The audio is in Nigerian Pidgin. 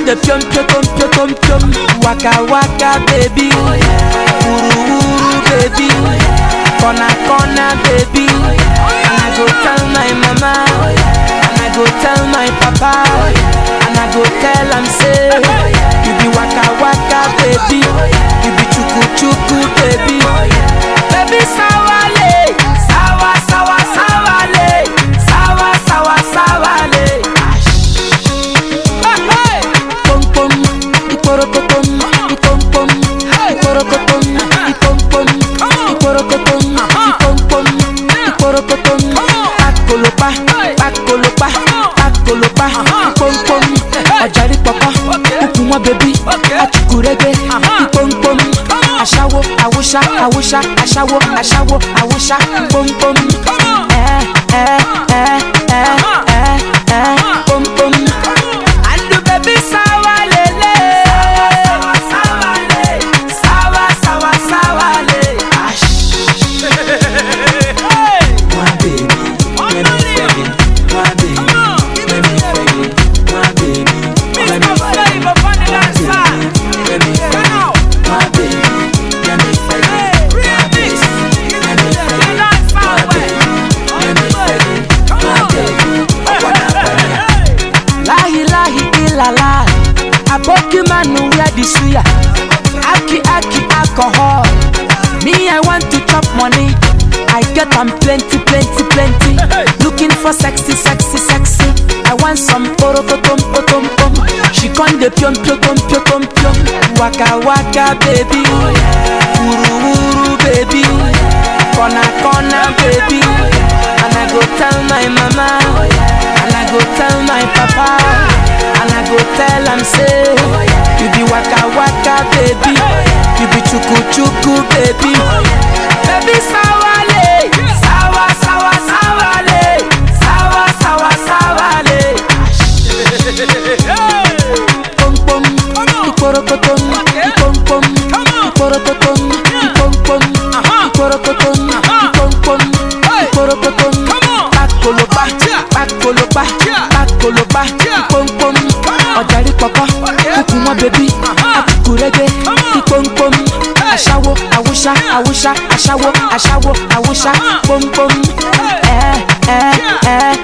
the pium pium pium pium pium waka waka baby wuru wuru baby corner corner baby and I go tell my mama and I go tell my papa and I go tell am say you be waka waka baby you be chuku chuku baby baby sawale sawa sawa sawale sawa sawa sawale. Pom pom, iporokotom, ipom pom, iporokotom, ipom pom, iporokotom, ipom pom, iporokotom. Pakolopa, pakolopa, pakolopa, ipom pom. Ọ̀jàrí pọ̀pọ̀, kúkúmọ́ bèbí, àtùkùrẹ́gbẹ́, ipom pom. Aṣáwo, àwòṣá, àwòṣá, aṣáwo, aṣáwo, àwòṣá, pom pom. Ẹ ẹ ẹ ẹ ẹ ẹ pom pom. Andu baby sawa lele Sawa sawa le Sawa sawa sawa le My baby, let me fag it. My baby, let me fag it. My baby, let me fag it. Let me fag it. My baby, let me fag it. My baby, let me fag it. My baby, let me fag it. My baby, I wanna fag it. Lahi lahi ilala Aboki manu wear the suya Aki aki alcohol Me I want to chop money I get am plenty plenty plenty Looking for sexy sexy sexy I want some porokotom potom pom She con de piom piom piom piom piom Waka waka baby Wuru wuru baby Corner corner baby And I go tell my mama And I go tell my papa And I go tell am say You be waka waka baby You be chuku chuku baby Baby sawale Sawa sawa sawale Sawa sawa sawale Pom pom Iporokotom Ipom pom Iporokotom Ipom pom Iporokotom Ipom pom Iporokotom Pakolopa Pakolopa Pakolopa Ipom pom Ọ̀jàrí pọ̀pọ̀ Kúkúmọ́ bèbí Àtùkùrẹ́gbẹ́ Ipom pom Aṣáwo Àwùṣá Àwùṣá Aṣáwo Aṣáwo Àwùṣá Pom pom Ẹ ẹ ẹ